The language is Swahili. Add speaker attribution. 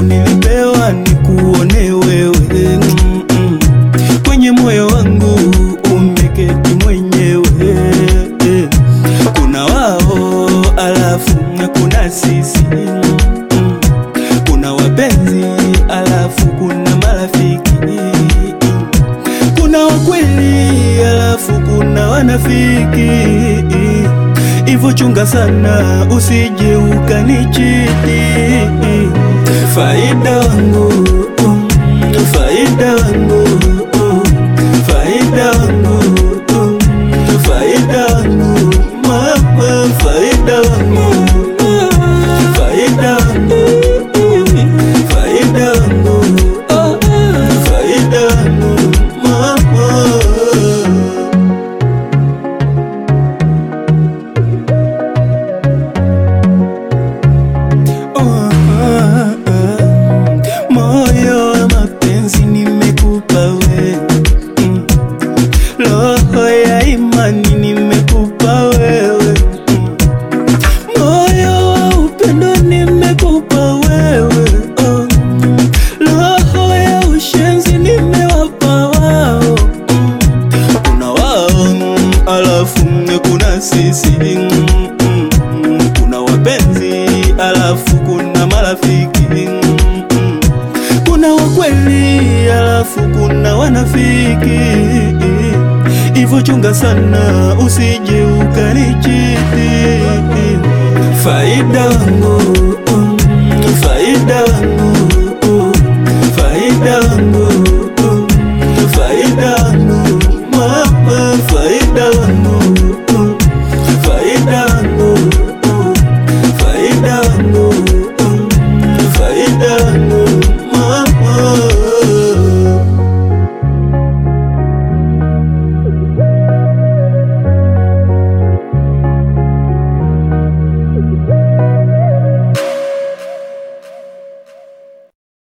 Speaker 1: nilipewa ni kuone wewe mm -mm. Kwenye moyo wangu umeketi mwenyewe eh. Kuna wao alafu kuna sisi mm -mm. Kuna wapenzi alafu kuna marafiki kuna wakweli alafu kuna wanafiki, hivyo chunga sana usije ukanichiti. Faida wangu mm, faida wangu mm, faida wangu mm, faida wangu mama, faida wangu mm, faida wangu mm, faida wangu oh, faida wangu mama. Oh, ah, ah. Moyo wa mapenzi nimekupa we mm. Roho ya imani nimekupa wewe mm. Moyo wa upendo nimekupa wewe oh. Roho ya ushenzi nimewapa wao mm. Kuna wao mm, alafu mm, kuna sisi mm, mm, mm. Kuna wapenzi alafu kuna marafiki mm, mm. Kuna wakweli alafu kuna wanafiki, hivyo chunga sana usije ukanichiti. Faida wangu mm, faida wangu mm, faida wangu mm, faida wangu mama, faida wangu